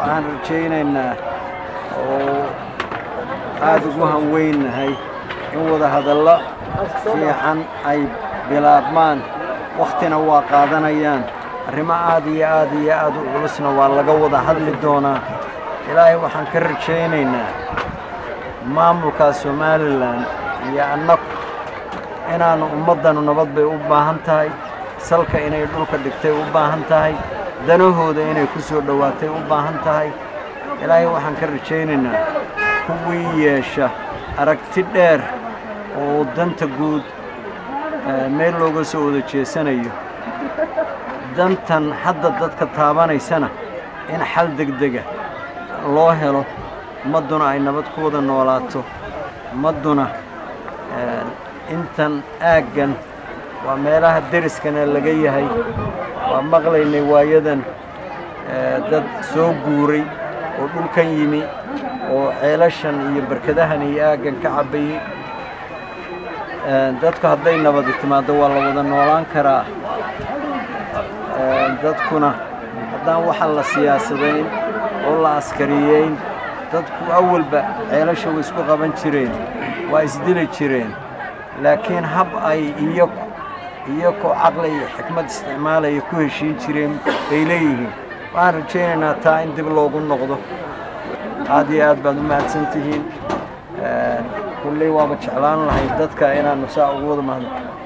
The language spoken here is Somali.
waxaan rajaynaynaa oo aada ugu hanweynahay in wada hadallo fiican ay bilaabmaan wakhtina waa qaadanayaan arrimo aad iyo aad iyo aad u culusna waa laga wada hadli doonaa ilaahay waxaan ka rajaynaynaa maamulka somalilan iyo annagu inaannu ummaddanu nabad bay u baahan tahay salka inay dhulka dhigtay u baahan tahay danahooda inay ku soo dhowaatay u baahan tahay ilaahay waxaan ka rajaynaynaa kuwii yeesha aragti dheer oo danta guud meel looga soo wada jeesanayo dantan hadda dadka taabanaysana in xal degdega loo helo ummadduna ay nabad ku wada noolaato ummadduna intan aaggan waa meelaha deriskana laga yahay waa maqlaynay waayadan dad soo guuray oo dhulkan yimi oo ceelashan iyo barkadahan iyo aaggan ka cabbayey dadku hadday nabadi timaaddo waa la wada noolaan karaa dadkuna haddaan waxa la siyaasadayn oo la askariyeyn dadku awalba ceelasha way isku qaban jireen waa isdili jireen laakiin hab ay iyaku iyakoo caqli iyo xikmad isticmaalaya ku heshiin jireen bay leeyihiin waxaan rajaynaynaa taa in dib loogu noqdo aad iyo aad baad u mahadsan tihiin kulley waaba jeclaan lahay dadka inaannu saa ugu wada mahadno